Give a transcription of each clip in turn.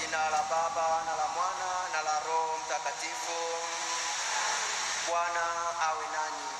jina la Baba na la Mwana na la Roho Mtakatifu. Bwana awe nanyi.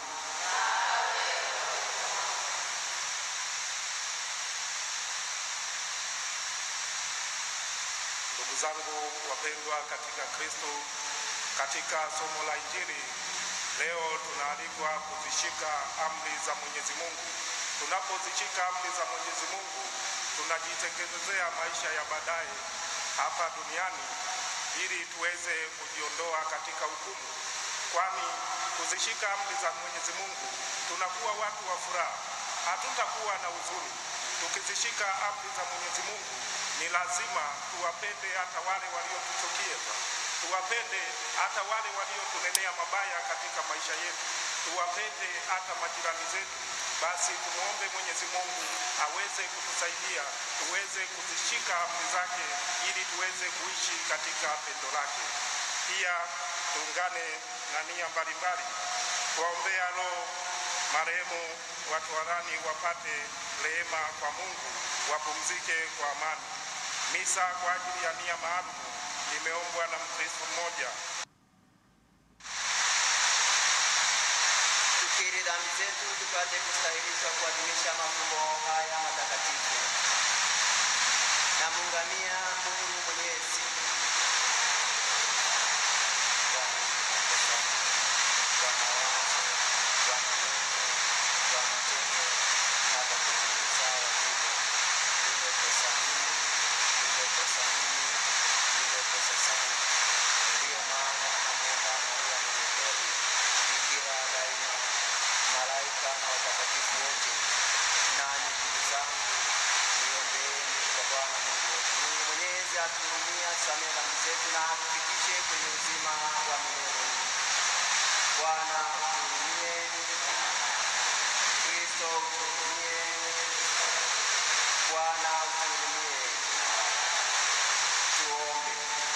Ndugu zangu wapendwa katika Kristo, katika somo la Injili leo tunaalikwa kuzishika amri za Mwenyezi Mungu. Tunapozishika amri za Mwenyezi Mungu, tunajitengenezea maisha ya baadaye hapa duniani ili tuweze kujiondoa katika hukumu, kwani kuzishika amri za Mwenyezi Mungu tunakuwa watu wa furaha, hatutakuwa na huzuni. Tukizishika amri za Mwenyezi Mungu ni lazima tuwapende hata wale waliotuchukia, tuwapende hata wale waliotunenea mabaya katika maisha yetu, tuwapende hata majirani zetu. Basi tumwombe Mwenyezi Mungu aweze kutusaidia tuweze kuzishika amri zake ili tuweze kuishi katika pendo lake. Pia tuungane na nia mbalimbali kuwaombea roho marehemu watoharani wapate rehema kwa Mungu, wapumzike kwa amani. Misa kwa ajili ya nia maalum imeombwa na Mkristo mmoja. Tukiri dhambi zetu tupate kustahilishwa kuadhimisha mafumbo haya matakatifu. Namuungamia Mungu Mwenyezi kwa makosa, kwa mawazo, kwa maneno, kwa matendo na kwa kutimiza wajibu. Nimekosa mimi, nimekosa mimi, nimekosa sana. Ndiyo maana namwomba Maria mwenye heri, Bikira daima, malaika na watakatifu wote, nanyi ndugu zangu, niombeeni kwa Bwana Mungu wetu. Mungu Mwenyezi atuhurumie, atusamehe dhambi zetu na atufikishe kwenye uzima wa milele. Bwana utuhurumie. Kristo utuhurumie. Bwana utuhurumie. Tuombe.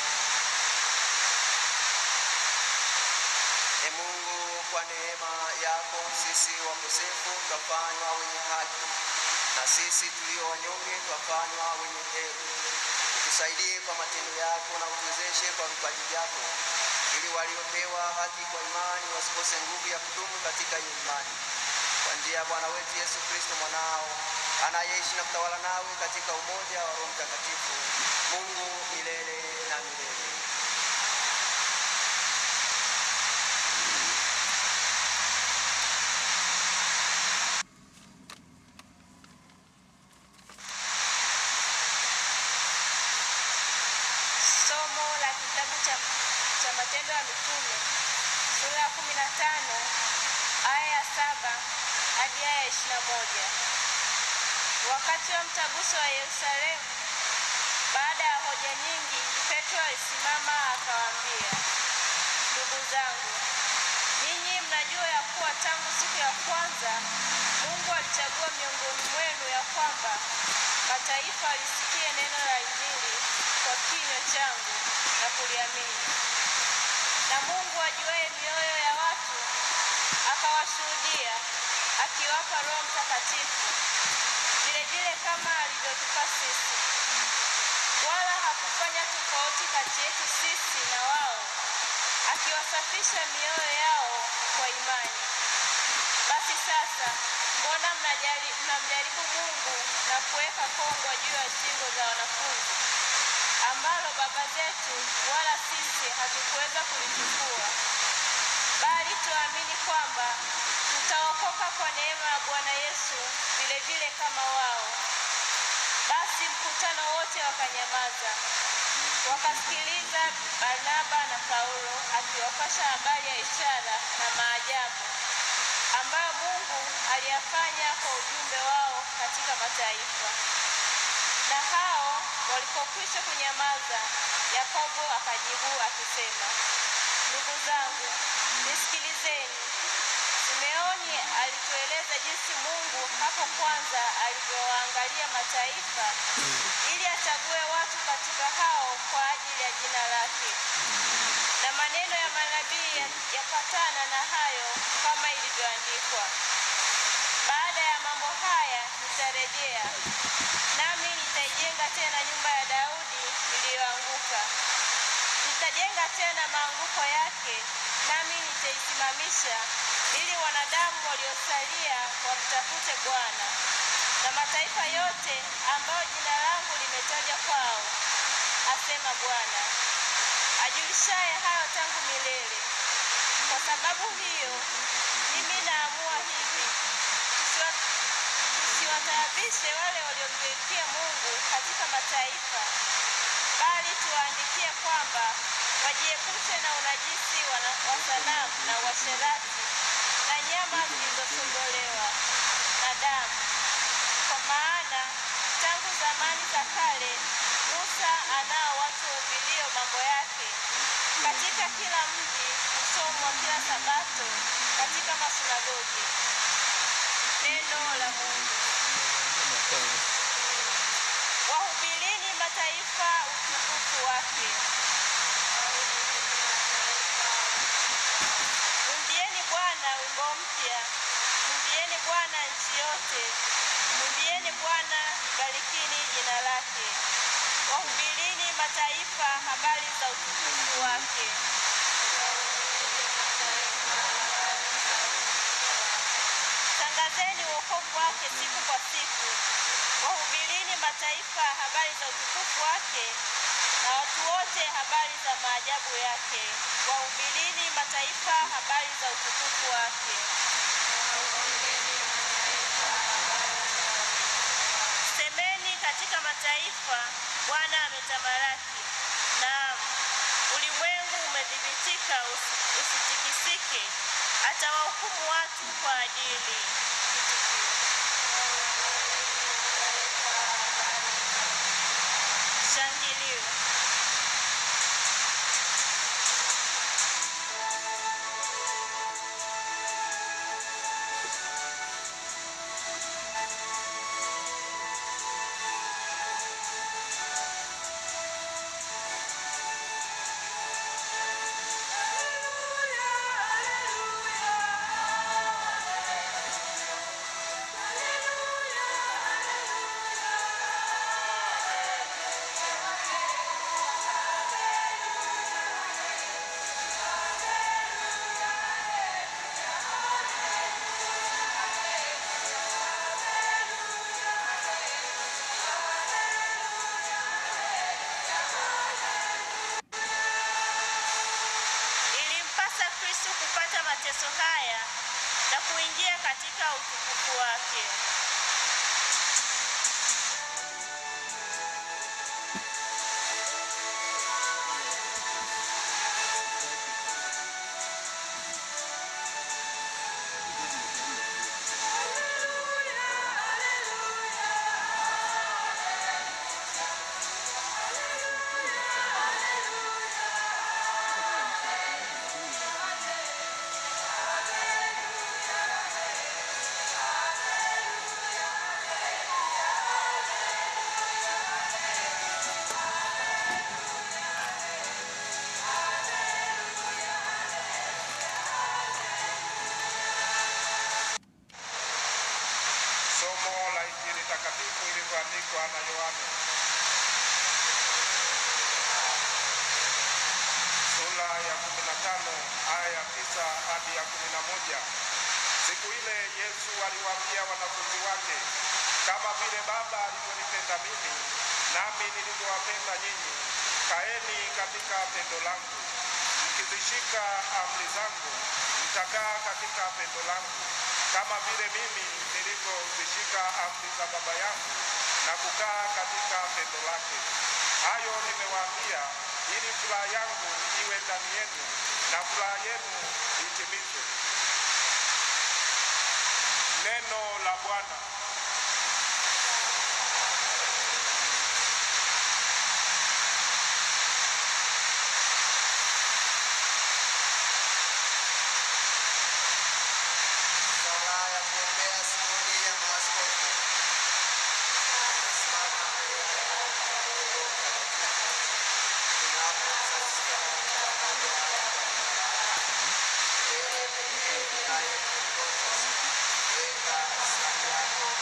E Mungu, kwa neema yako sisi wakosefu twafanywa wenye haki, na sisi tulio wanyonge twafanywa wenye heri. Utusaidie kwa matendo yako na utuwezeshe kwa vipaji vyako, ili waliopewa haki kwa imani wasikose nguvu ya kudumu katika hiyo imani, kwa njia ya Bwana wetu Yesu Kristo mwanao anayeishi na kutawala nawe katika umoja wa Roho Mtakatifu, Mungu milele na milele. Somo la kitabu cha, cha Matendo ya Mitume sura ya kumi na tano aya ya saba hadi aya ya ishirini na moja. Wakati wa mtaguso wa Yerusalemu, baada ya hoja nyingi, Petro alisimama akawaambia, ndugu zangu, ninyi mnajua ya kuwa tangu siku ya kwanza Mungu alichagua miongoni mwenu ya kwamba mataifa alisikie neno la Injili kwa kinywa changu na kuliamini. Na Mungu ajuaye mioyo ya watu akawashuhudia, akiwapa Roho Mtakatifu vile vile kama alivyotupa sisi, wala hakufanya tofauti kati yetu sisi na wao, akiwasafisha mioyo yao kwa imani. Basi sasa, mbona mnajali- mnamjaribu Mungu na kuweka kongwa juu ya shingo za wanafunzi, ambalo baba zetu wala sisi hatukuweza kulichukua? Bali tuamini kwamba tutaokoka kwa neema ya Bwana Yesu vile vile kama wao. Basi mkutano wote wakanyamaza, wakasikiliza Barnaba na Paulo akiwapasha habari ya ishara na maajabu ambayo Mungu aliyafanya kwa ujumbe wao katika mataifa. Na hao walipokwisha kunyamaza, Yakobo akajibu akisema, ndugu zangu, nisikilizeni. Simeoni alitueleza jinsi Mungu hapo kwanza alivyowaangalia mataifa ili achague watu katika hao kwa ajili ya jina lake. Na maneno ya manabii ya- yapatana na hayo kama ilivyoandikwa. Baada ya mambo haya nitarejea, nami nitaijenga tena nyumba ya Daudi iliyoanguka. Nitajenga tena maanguko yake, nami nitaisimamisha, ili wanadamu waliosalia wamtafute Bwana, na mataifa yote ambayo jina langu limetajwa kwao, asema Bwana, ajulishaye hayo tangu milele. Kwa sababu hiyo mimi naamua hivi, tusiwa- tusiwataabishe wale waliomgeukia Mungu katika mataifa, bali tuwaandikie kwamba wajiepushe na unajisi wa na- wa sanamu na uasherati na nyama zilizosongolewa na damu, kwa maana tangu zamani za kale Musa anao watu vilio mambo yake katika kila mji husomwa kila Sabato katika masunagogi. Neno la Mungu. Wahubirini mataifa utukufu wake. Mwimbieni Bwana wimbo mpya, mwimbieni Bwana nchi yote, mwimbieni Bwana, barikini jina lake. Wahubirini mataifa habari za utukufu wake. Tangazeni wokovu wake siku kwa siku, wahubirini mataifa habari za utukufu wake, na watu wote habari za maajabu yake. Wahubirini mataifa habari za utukufu wake. Semeni katika mataifa, Bwana ametamalaki. Naam, ulimwengu umedhibitika, usi- usitikisike. Atawahukumu watu kwa adili. Shangilio. Ilimpasa Kristo kupata mateso haya na kuingia katika utukufu wake. Somo la Injili takatifu ilivyoandikwa na Yohane sura ya 15 aya ya 9 hadi ya 11. Siku ile Yesu aliwaambia wanafunzi wake, kama vile Baba alivyonipenda mimi, nami nilivyowapenda nyinyi, kaeni katika pendo langu. Mkizishika amri zangu, mtakaa katika pendo langu, kama vile mimi nilivyozishika amri za Baba yangu na kukaa katika pendo lake. Hayo nimewaambia ili furaha yangu iwe ndani yenu na furaha yenu itimizwe. Neno la Bwana. Sala ya kuombea sinodi ya maaskofu. Tunasimama tunaposazia pamoja wewe pekee unayeongoza, weka asili yako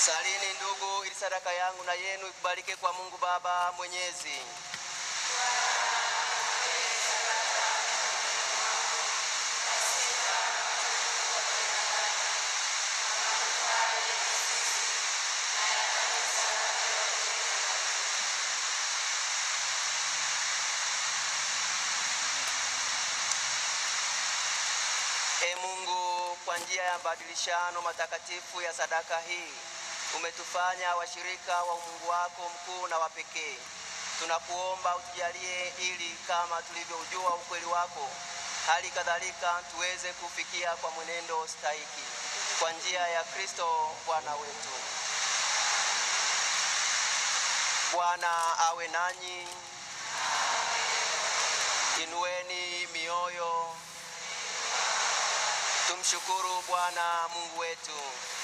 Salini ndugu, ili sadaka yangu na yenu ikubalike kwa Mungu Baba Mwenyezi. E Mungu, kwa njia ya mabadilishano matakatifu ya sadaka hii umetufanya washirika wa umungu wako mkuu na wa pekee. Tunakuomba utujalie ili kama tulivyoujua ukweli wako, hali kadhalika tuweze kufikia kwa mwenendo stahiki kwa njia ya Kristo Bwana wetu. Bwana awe nanyi. Inueni mioyo. Tumshukuru Bwana Mungu wetu.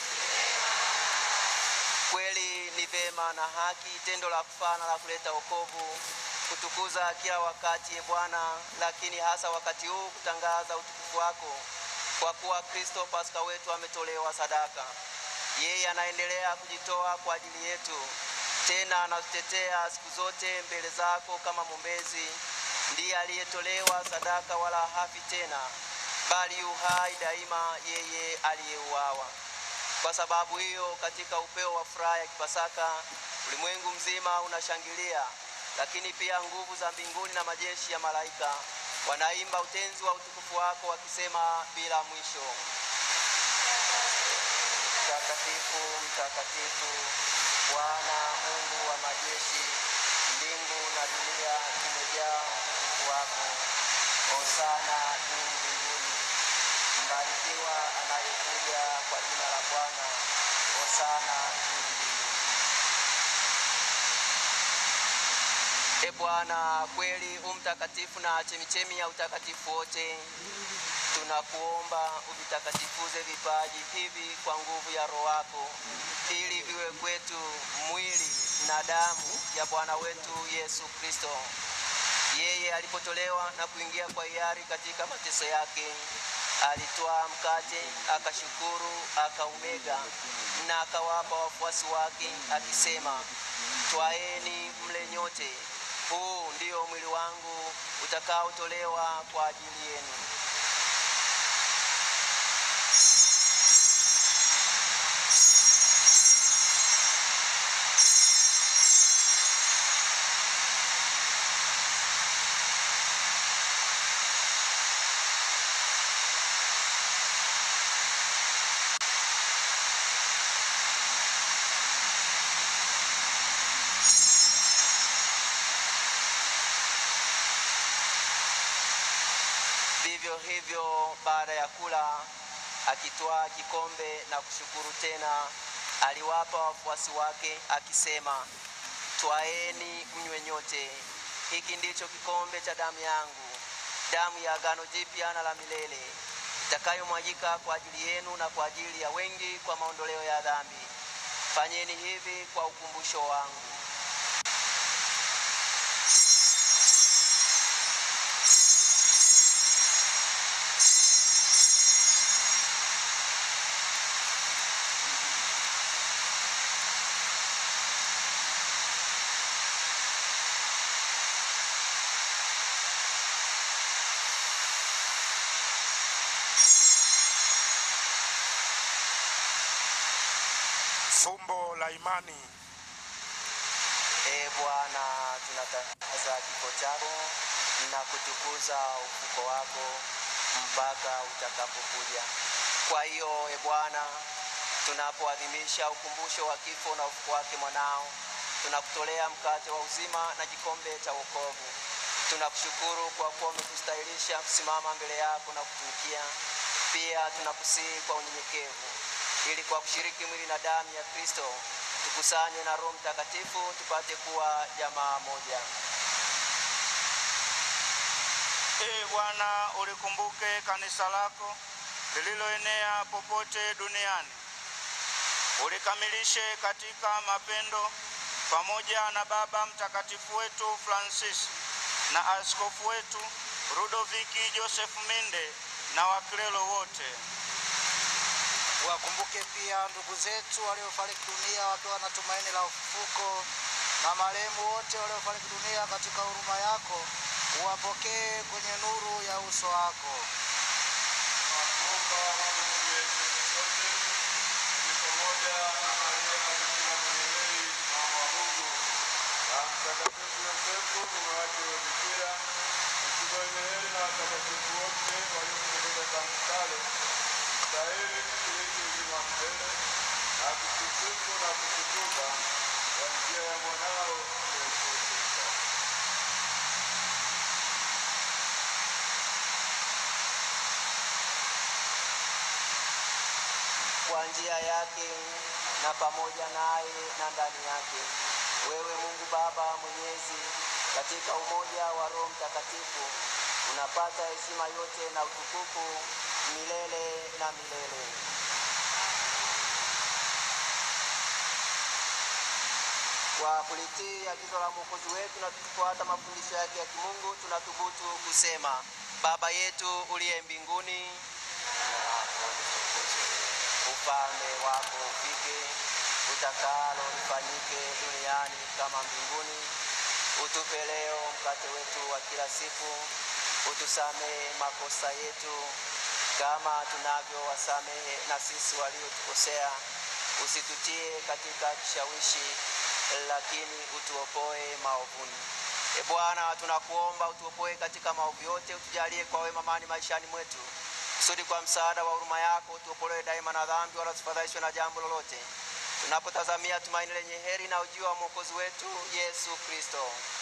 Kweli ni vema na haki, tendo la kufana la kuleta wokovu, kutukuza kila wakati, e Bwana, lakini hasa wakati huu kutangaza utukufu wako, kwa kuwa Kristo Pasaka wetu ametolewa sadaka. Yeye anaendelea kujitoa kwa ajili yetu, tena anatutetea siku zote mbele zako kama mwombezi. Ndiye aliyetolewa sadaka, wala hafi tena, bali yu hai daima, yeye aliyeuawa. Kwa sababu hiyo, katika upeo wa furaha ya Kipasaka, ulimwengu mzima unashangilia, lakini pia nguvu za mbinguni na majeshi ya malaika wanaimba utenzi wa utukufu wako, wakisema bila mwisho: Mtakatifu, mtakatifu, Bwana Mungu wa majeshi, mbingu na dunia zimejaa utukufu wako. Hosana juu mbinguni. Mbarikiwa anayekuja kwa jina la Bwana. Hosana juu mbinguni. E Bwana, kweli u mtakatifu na chemichemi ya utakatifu wote, tunakuomba uvitakatifuze vipaji hivi kwa nguvu ya Roho wako, ili viwe kwetu mwili na damu ya Bwana wetu Yesu Kristo. Yeye alipotolewa na kuingia kwa hiari katika mateso yake, alitwaa mkate, akashukuru, akaumega na akawapa wafuasi wake akisema, twaeni mle nyote, huu ndio mwili wangu utakaotolewa kwa ajili yenu. Vivyo hivyo baada ya kula, akitwaa kikombe na kushukuru tena, aliwapa wafuasi wake akisema, twaeni mnywe nyote, hiki ndicho kikombe cha damu yangu, damu ya agano jipya na la milele, itakayomwagika kwa ajili yenu na kwa ajili ya wengi kwa maondoleo ya dhambi. Fanyeni hivi kwa ukumbusho wangu. Fumbo la imani. Ee Bwana, tunatangaza kifo chako na kutukuza ufuko wako mpaka utakapokuja. Kwa hiyo, e Bwana, tunapoadhimisha ukumbusho wa kifo na ufuko wake mwanao, tunakutolea mkate wa uzima na kikombe cha wokovu. Tunakushukuru kwa kuwa umetustahilisha kusimama mbele yako na kutumikia. Pia tunakusihi kwa unyenyekevu ili kwa kushiriki mwili na damu ya Kristo tukusanywe na Roho Mtakatifu tupate kuwa jamaa moja. Ee Bwana, ulikumbuke kanisa lako lililoenea popote duniani, ulikamilishe katika mapendo, pamoja na Baba Mtakatifu wetu Francis na askofu wetu Rudoviki Joseph Minde na wakilelo wote. Wakumbuke pia ndugu zetu waliofariki dunia wakiwa na tumaini la ufufuko, na marehemu wote waliofariki dunia katika huruma yako, uwapokee kwenye nuru ya uso wako. kwa njia yake na pamoja naye na ndani yake. Wewe Mungu Baba Mwenyezi, katika umoja wa Roho Mtakatifu, unapata heshima yote na utukufu milele na milele. Kwa kulitii agizo la Mwokozi wetu na kufuata mafundisho yake ya kimungu, tunathubutu kusema: Baba yetu uliye mbinguni, ufalme wako ufike, utakalo lifanyike duniani kama mbinguni. Utupe leo mkate wetu wa kila siku, utusamehe makosa yetu kama tunavyowasamehe na sisi waliotukosea, usitutie katika kishawishi, lakini utuopoe maovuni. E Bwana, tunakuomba utuopoe katika maovu yote, utujalie kwa wema amani maishani mwetu kusudi kwa msaada wa huruma yako utuokolewe daima na dhambi, wala tusifadhaishwe na jambo lolote, tunapotazamia tumaini lenye heri na ujio wa mwokozi wetu Yesu Kristo.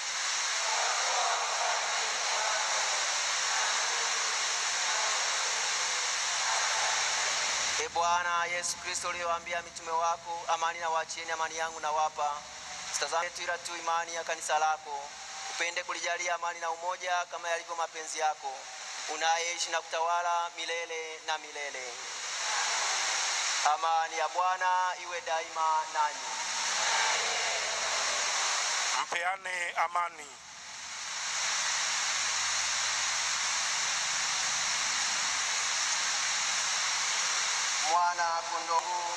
E Bwana Yesu Kristo, uliyowaambia mitume wako, amani na waachieni, amani yangu na wapa, sitazame tu ila tu imani ya kanisa lako, upende kulijalia amani na umoja kama yalivyo mapenzi yako unayeishi na kutawala milele na milele. Amani ya Bwana iwe daima nanyi. Mpeane amani. Mwana kondoo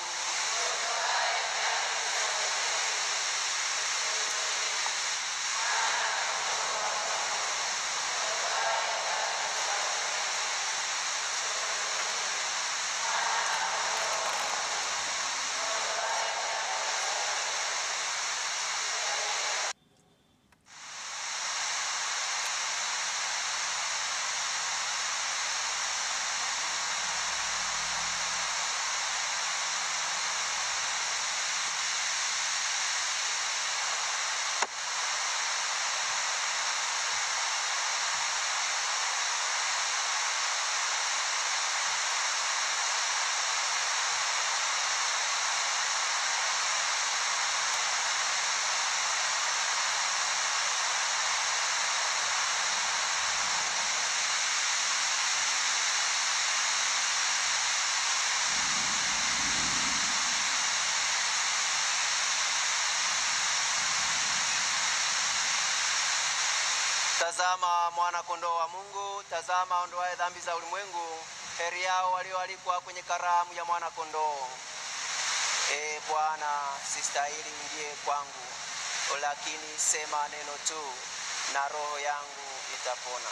Tazama mwana kondoo wa Mungu, tazama ondoaye dhambi za ulimwengu. Heri yao walioalikwa kwenye karamu ya mwana kondoo. E Bwana, sistahili uingie kwangu, lakini sema neno tu na roho yangu itapona.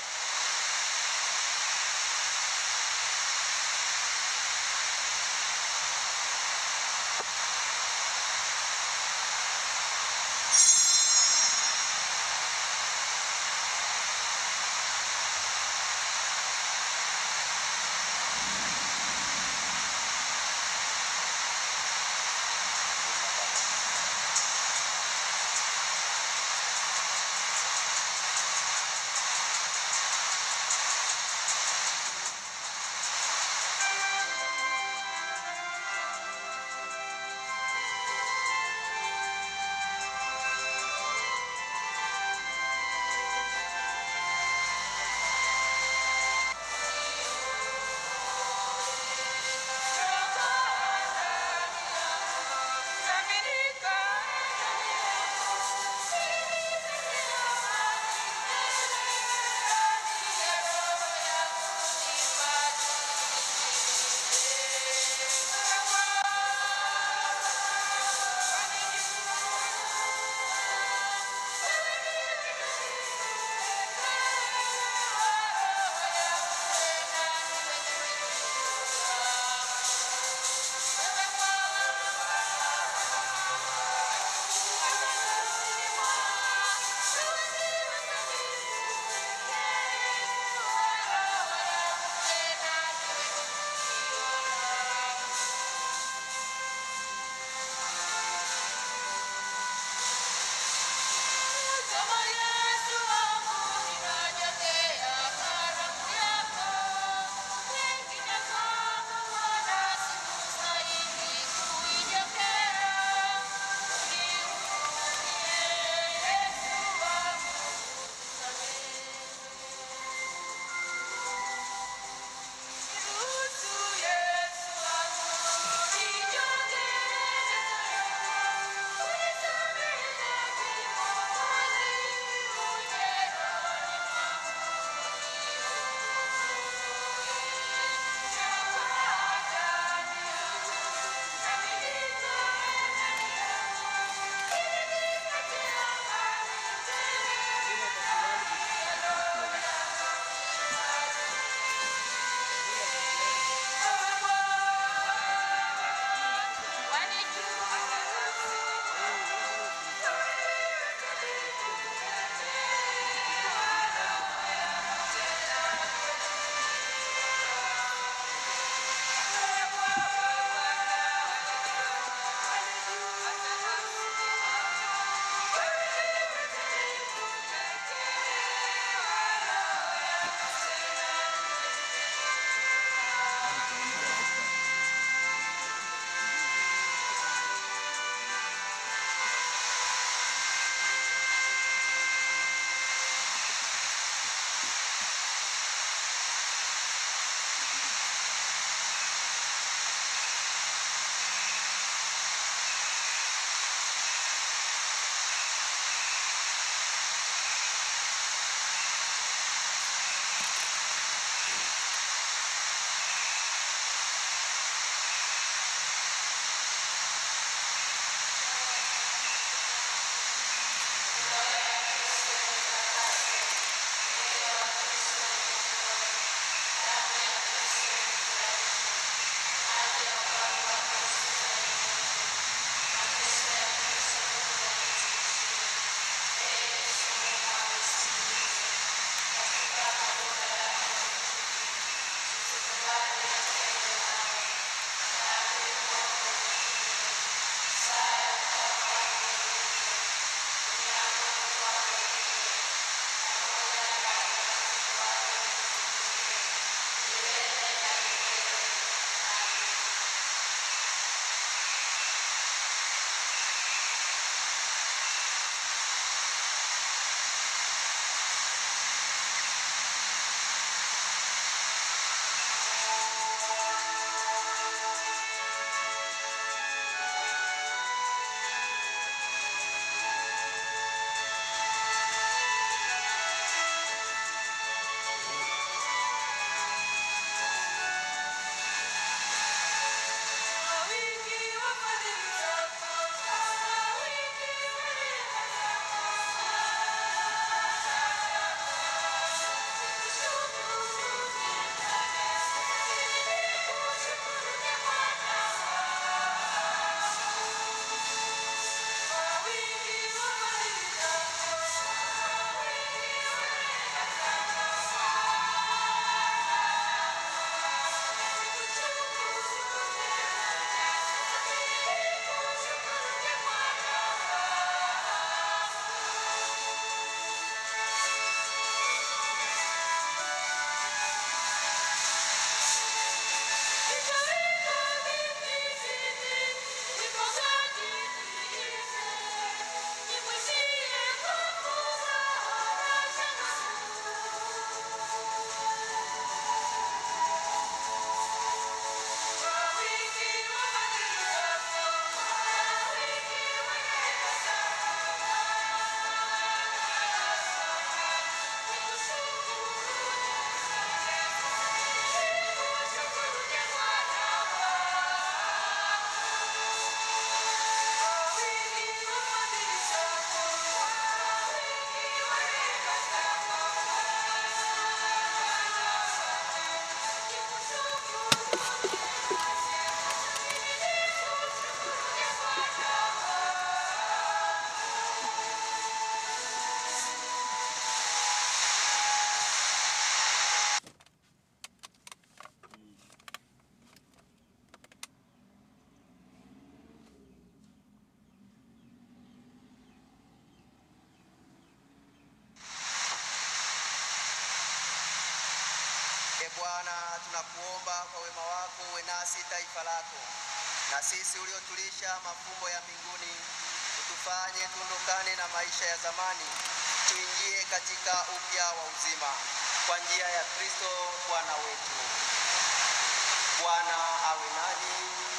Bwana, tunakuomba kwa wema wako uwe nasi taifa lako, na sisi uliotulisha mafumbo ya mbinguni, utufanye tuondokane na maisha ya zamani, tuingie katika upya wa uzima kwa njia ya Kristo Bwana wetu. Bwana awe nanyi,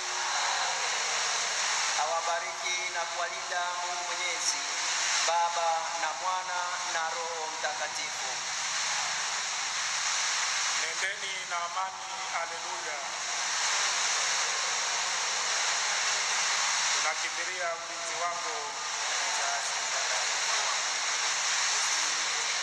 awabariki na kuwalinda Mungu Mwenyezi, Baba na Mwana na Roho Mtakatifu. Nendeni na amani. Haleluya. Tunakimbilia ulinzi wako mzazi mtakatifu wa Mungu,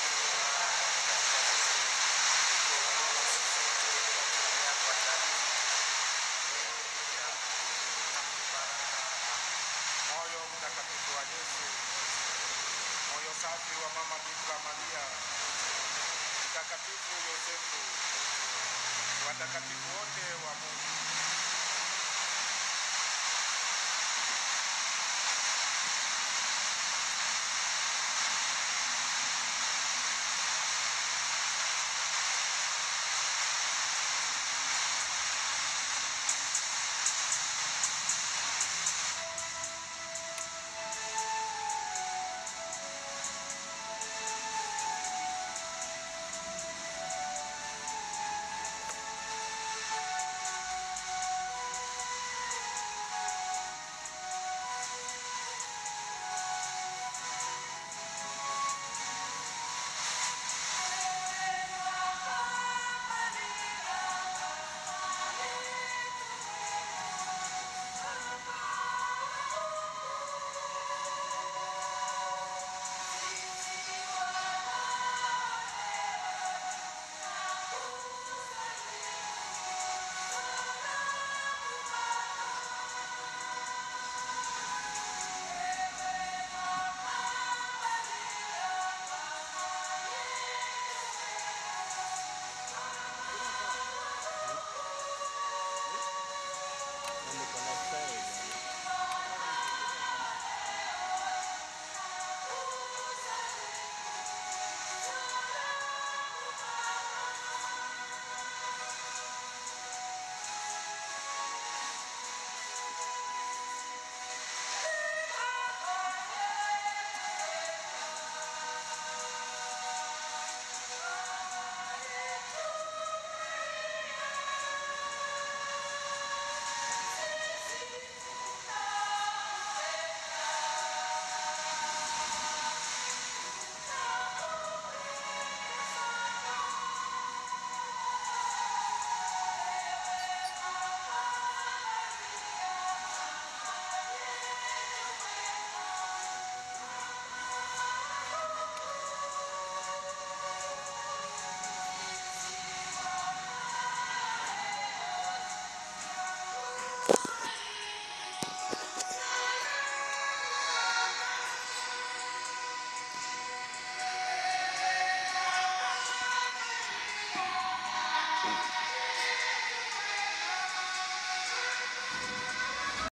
utuokoe sisi sote katika yako hatarini. Ewe Bikira mtukufu na mwenye baraka. moyo mtakatifu wa Yesu, moyo safi wa Mama Bikira Maria, mtakatifu Yosefu, watakatifu wote wa Mungu,